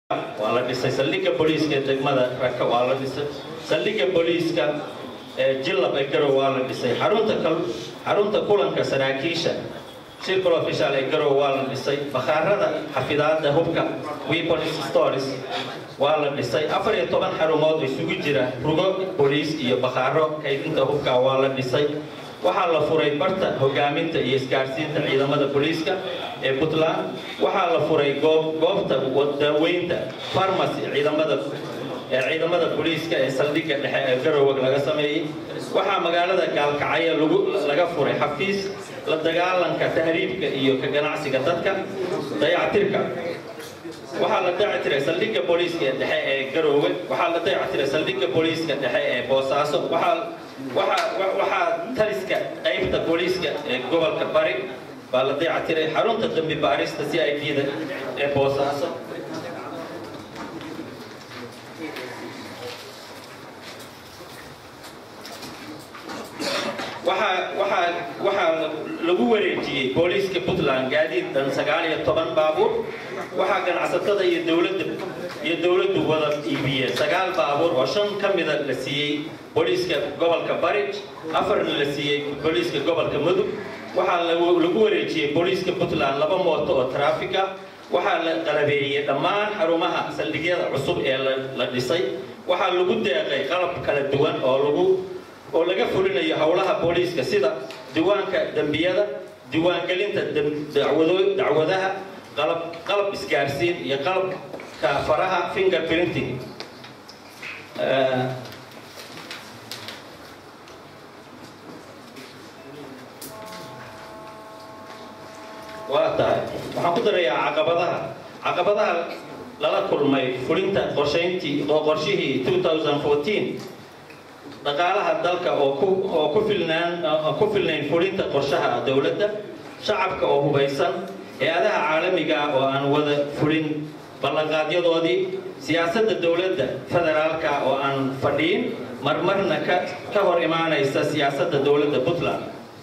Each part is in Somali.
waa la dhisay saldhigga booliiska ee degmada raka waa la dhisay saldhigga booliiska ee jilab ee garow waa la dhisay xarunta kal xarunta kulanka saraakiisha circle official ee garow waa la dhisay bakhaarada xafidaadda hubka weapons stores waa la dhisay afar iyo toban xarumood isugu jira rugo booliis iyo bakhaaro kaydinta hubka waa la dhisay waxaa la furay barta hogaaminta iyo isgaarsiinta ciidamada booliiska ee puntland waxaa la furay goob goobta daaweynta farmacy ciidamada ee ciidamada booliiska ee saldhigga dhexe ee garowag laga sameeyey waxaa magaalada gaalkacyo lagu laga furay xafiis la dagaalanka tahriibka iyo ka ganacsiga dadka dayactirka waxaa la dayactiray saldhigga booliiska ee dhexe ee garoowe waxaa la dayactiray saldhigga booliiska dhexe ee boosaaso waxaa waxaa waxaa taliska qaybta booliiska ee gobolka bari baa la dayactiray xarunta dambi baarista c i d da ee boosaaso waxaa waxaa waxaa lagu wareejiyey booliiska puntland gaadiid dhan sagaal iyo toban baabuur waxaa ganacsatada iyo dowladda iyo dowladdu wada iibiyeen sagaal baabuur oo shan ka mida la siiyey booliiska gobolka bari afarna la siiyey booliiska gobolka mudug waxaa lagu wareejiyey booliiska puntland laba mooto oo traafig ah waxaa la qalabeeyey dhammaan xarumaha saldhigyada cusub ee la dhisay waxaa lagu deeqay qalab kala duwan oo lagu oo laga fulinayo howlaha booliiska sida diiwaanka dembiyada diiwaangelinta dacwadaha qalab qalab isgaarsiin iyo qalabka faraha finger printing waa tahay waxaan ku darayaa caqabadaha caqabadaha lala kulmay fulinta qorshayntii oo qorshihii 2014 dhaqaalaha dalka oo ku oo ku filnaan ku filnayn fulinta qorshaha dowladda shacabka oo hubaysan hay-adaha caalamiga ah oo aan wada fulin ballanqaadyadoodii siyaasadda dowladda federaalka oo aan fadhiin marmarna ka ka hor imaanaysa siyaasadda dowladda puntland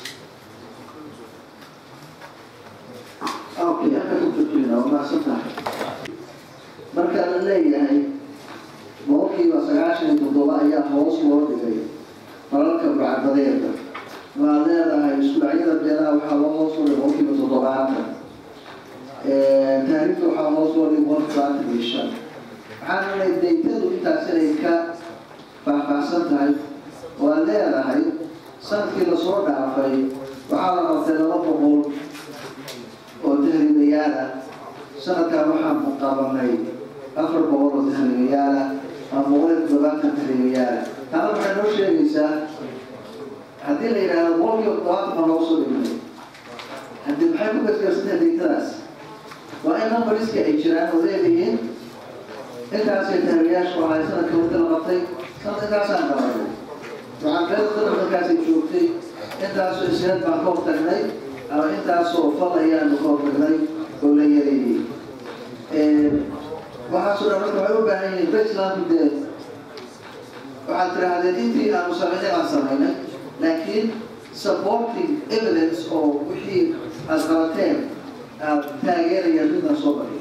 marka la leeyahay boqolkiiba sagaashan iyo toddoba ayaa hoos loo dhigay falalka burcadbadeeda waxaad leedahay isku-dhacyada beelaha waxaa loo hoos loo dhigay boqolkiiba toddobaatan taariifta waxaa hoos loo dhigay boqolkiiba labaatan iyo shan waxaan unay daytadu intaas inay ka faahfaahsan tahay oo aad leedahay sanadkii lasoo dhaafay waxaa la qabtay laba boqol oo tahriibayaala sanadkan waxaan qabanay afar boqol oo tahriibayaala ama boqol iyo toddobaatan tahriibayaala taana waxay noo sheegaysaa haddii la yidhaahdo boqolkiiba toddobaatan baa loo soo dhignay haddii maxay ku gasgarsantahay daytadaas waa in numbariska ay jiraan oo leedihiin intaasay tahriibayaasha ahay sanadka wadi la qabtay sanad intaasaan qabanay waxaan beedada markaasay joogtay intaasoo isneed baan ka hortagnay ama intaasoo fal ayaanu ka hortagnay oo la yareeyey waxaasoo dhan marka waxay u baahan yihiin baselandku dee waxaad tidhaahdeen intii aanu samaynay aan samaynay laakiin supporting evidence oo wixii aad qabateen aad taageerayaan midaan soo bariyo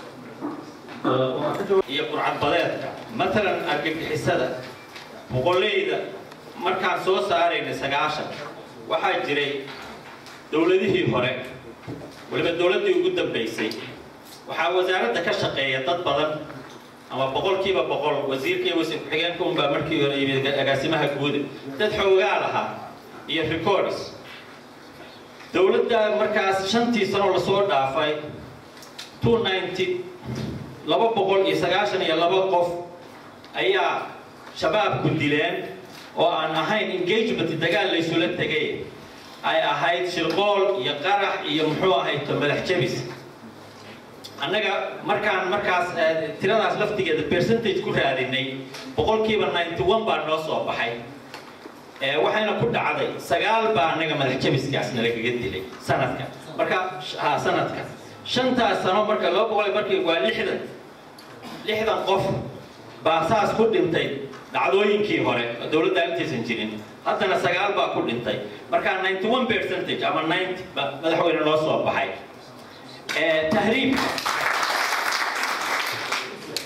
iyo qurcadbadeedka matalan argagixisada boqoleyda markaan soo saaraynay sagaashan waxaa jiray dowladihii hore weliba dowladdii ugu dambaysay waxaa wasaaradda ka shaqeeya dad badan ama boqolkiiba boqol wasiirka iyo wasiir ku-xigeenka unbaa markii hore yimid agaasimaha guuda dad xoogaa lahaa iyo records dowladda markaas shantii sanoo lasoo dhaafay two ninety laba boqol iyo sagaashan iyo laba qof ayaa shabaabku dileen oo aan ahayn engagement dagaal laysula tegay ay ahayd shirqool iyo qarax iyo muxuu ahayd madax jabis annaga markaan markaas tiradaas laftigeeda percentage ku raadinay boqolkiiba ninety one baa noo soo baxay waxayna ku dhacday sagaal baa annaga madax jabiskaas nalagaga dilay sanadka marka ha sanadka shantaas sano marka laba boqol markii waa lixdan lixdan qof baa saas ku dhintay dhacdooyinkii hore dowladda intaysan jirin haddana sagaal baa ku dhintay marka ninety one percentage ama ninety madaxweyne noo soo baxay tahriib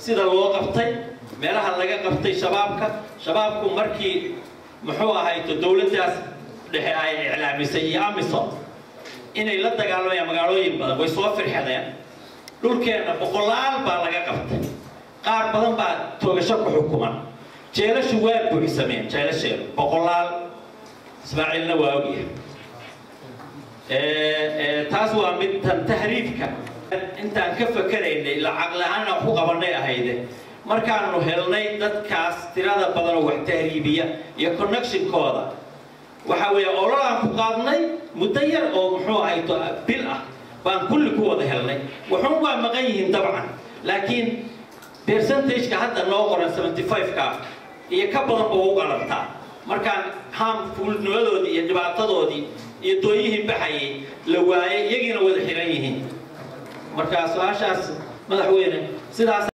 sida loo qabtay meelaha laga qabtay shabaabka shabaabku markii muxuu ahayto dowladdaas dhexe ay iclaamisay iyo amisom inay la dagaalamayaan magaalooyin badan way soo firxadeen dhulkeenna boqolaal baa laga qabtay qaar badan baa toogasho ku xukuman jeelashu waa buuxsameen jeelasheedu boqolaal ismaaciilna waa ogyahay taas waa mid tan tahriibka intaan ka fakeraynay lacag la-aan aan ku qabanay ahayde markaanu helnay dadkaas tirada badan oo wax tahriibiya iyo connectionkooda waxa weeye olol aan ku qaadnay muddo yar oo muxuu ahayto bil ah baan kulli ku wada helnay waxun waa maqan yihiin dabcan laakiin percentageka hadda noo qoran 75ka iyo ka badan buu u qalantaa markaan harmfulnimadoodii iyo dhibaatadoodii iyo dooyihii baxayay la waayay iyagiina wada xiran yihiin marka su-aashaas madaxweyne sidaas